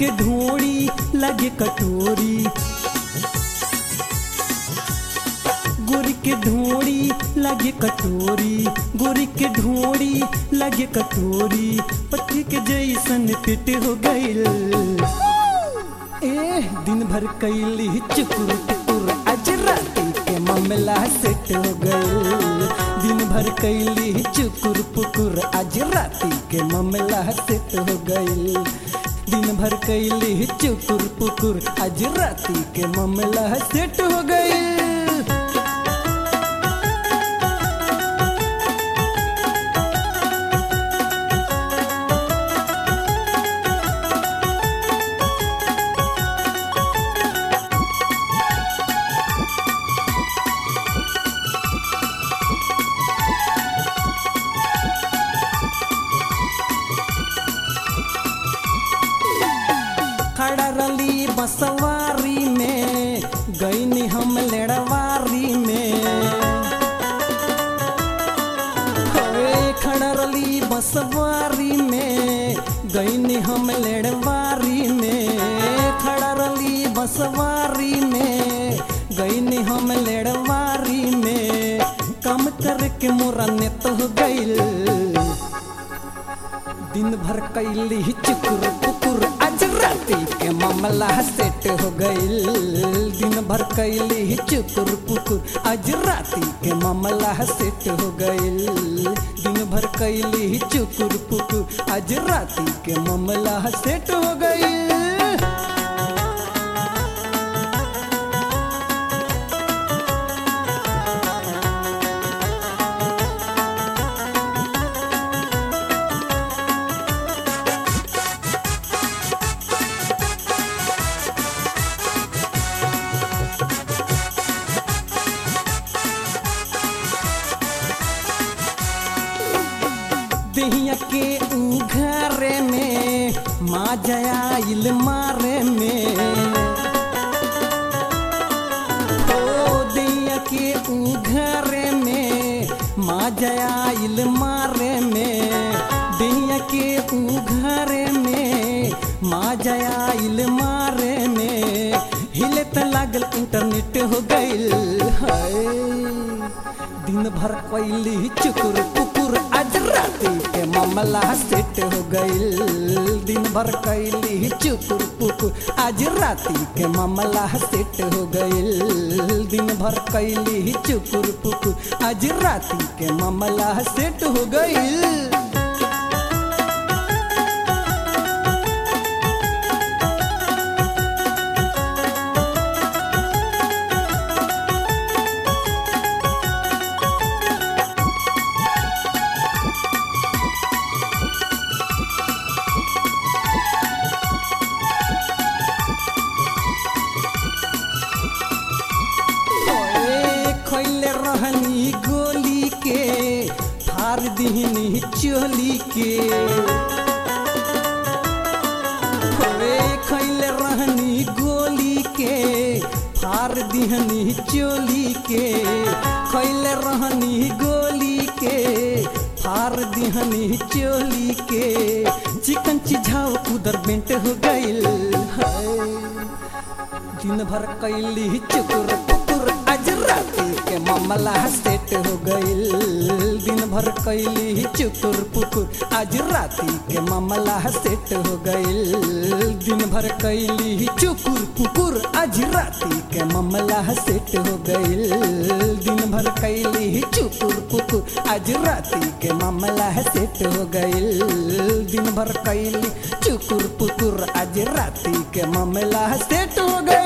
के ढोड़ी लगे कटोरी गोरी के ढोड़ी लगे कटोरी गोरी के ढोड़ी लगे कटोरी पति के जैसन पेट हो गईल ए दिन भर कैली चुकुर टुकुर आज राती के मामला सेट हो गईल दिन भर कैली चुकुर पुकुर आज राती के मामला सेट हो गईल दिन भर कैली चुकुर पुकुर आज राती के मामला सेट हो गईल खड़ा रली बसवारी में गईनी हम लेड़वारी में होए खड़ा रली बसवारी में गईनी हम लेड़वारी में खड़ा रली बसवारी में गईनी हम लेड़वारी में कम करके मोरा नेत हो गईल दिन भर कैली चुकुर पुकुर आज राती के मामला सेट हो गईल दिन भर कैली चुकुर पुकुर आज राती के मामला सेट हो गईल दिन भर कैली चुकुर पुकुर आज राती के मामला सेट हो गईल दहिया के उघारे में माँ जयाइल मारे में ओ दहिया के उघारे में माँ जयाइल मारे में दहिया के उघारे में माँ जयाइल मारे में हिले त लागल इंटरनेट हो गईल हाय दिन भर कैली चुकुर पुकुर आज राती के मामला सेट हो गईल दिन भर कैली चुकुर पुकुर आज राती के मामला सेट हो गईल दिन भर कैली चुकुर पुकुर आज राती के मामला सेट हो गईल ओए खैले रहनी गोली के फार दिहनी चोली के ओए खैले रहनी गोली के फार दिहनी चोली के खैले रहनी गोली के फार दिहनी चोली के चिकन चिझाव उधर बेंट हो गईल हाय दिन भर कैली चुकुर पुकुर आज राती के मामला सेट हो गईल दिन भर कैली चुकुर पुकुर आज राती के मामला सेट हो गईल दिन भर कैली चुकुर पुकुर आज राती के मामला सेट हो गईल दिन भर कैली चुकुर पुकुर आज राती के मामला सेट हो गईल दिन भर कैली चुकुर पुकुर आज राती के मामला सेट हो गईल